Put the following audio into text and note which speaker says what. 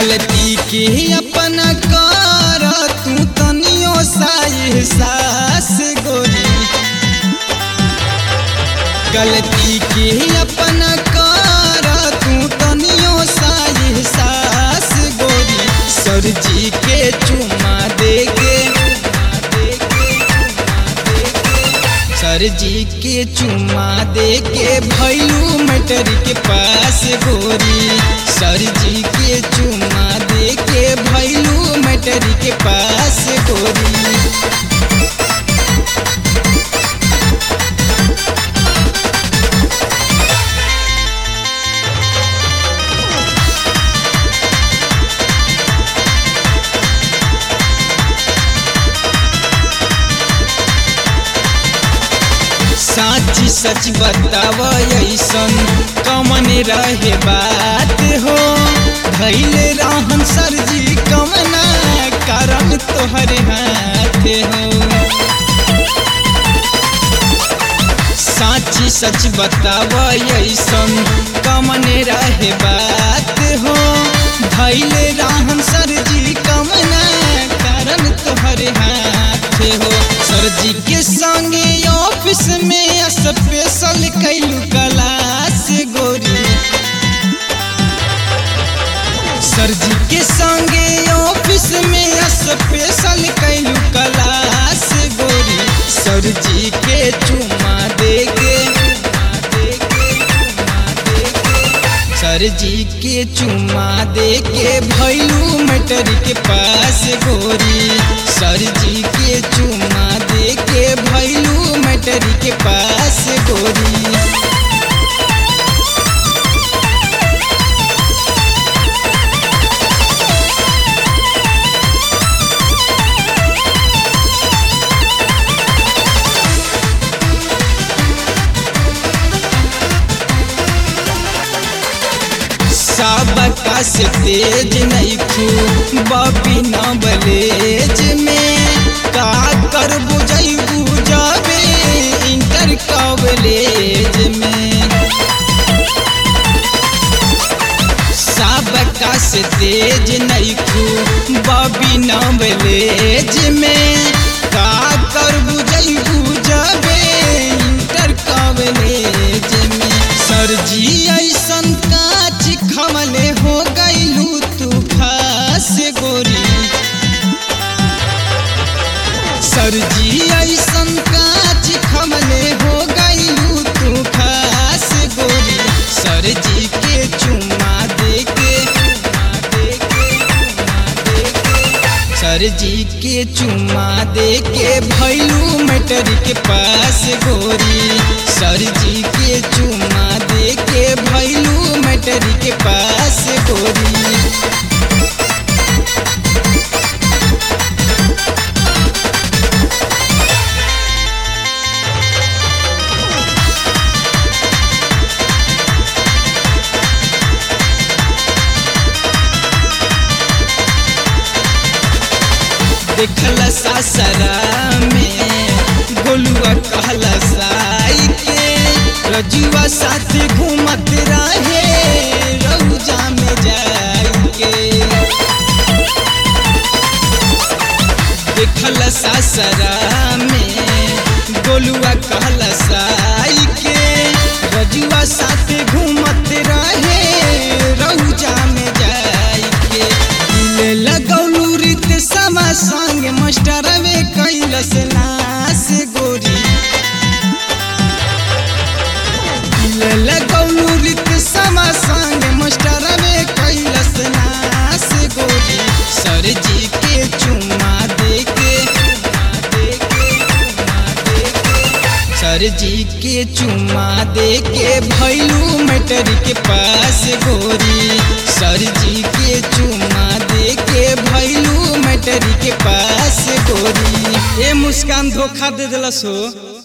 Speaker 1: गलती के अपना कर तू तनियो सा एहसास गोरी गलती के अपना कर तू तनियो सा एहसास गोरी सर जी के चुमा दे के सर जी के चुमा दे के भैलू मटर के पास गोरी सर जी के चुमा दे के भैलू मटर के पास गोरी साची सच बताव ऐसन कमन रहे बात हो धैले रहन सरजी कमना कारण तोहरे हाथ हो साची सच बताव ऐसन कमन रहे बात हो धैले रहन सरजी कमना कारण तोहरे हाथ हो सरजी के संगे ऑफिस में स्पेशल कैलू क्लास गोरी सरजी के संगे ऑफिस में स्पेशल कैलू क्लास गोरी सरजी के चुमा दे के सरजी के चुमा दे के भैलू मटर के पास गोरी सरजी के चुमा दे के भैलू मटर के पास गोरी सबका से तेज नहीं खू बबी न बलेज में का कर बुझई बुझावे इंटर कॉलेज में सबका से तेज नहीं खू बबी न बलेज में का कर बुझई बुझावे इंटर कॉलेज में सरजी ऐसन काच खमले हो गईलू तू खास गोरी सरजी ऐसन काच खमले हो गईलू तू खास गोरी सरजी के चुमा दे के सरजी के चुमा दे के भैलू मटर के पास गोरी सरजी के चुमा दे के भैलू मटर के पास गोरी देखल सासरा में गोलुआ कहला साई के रजुआ साथ घूमत रहे रौजा में जाई के देखल सासरा में गोलुआ कहला साई के रजुआ साथ घूमत रहे रौजा में जाई के दिल लगौलू रित समा संग मास्टर में कैलस नास गोरी दिल लगौलू रित समा संग मास्टर में कैलस नास गोरी सर जी के चुमा दे के सर जी के चुमा दे के भैलू मटर के पास गोरी सर जी के चुमा दे के भैलू मटर के पास गोरी ए मुस्कान धोखा दे दिलस हो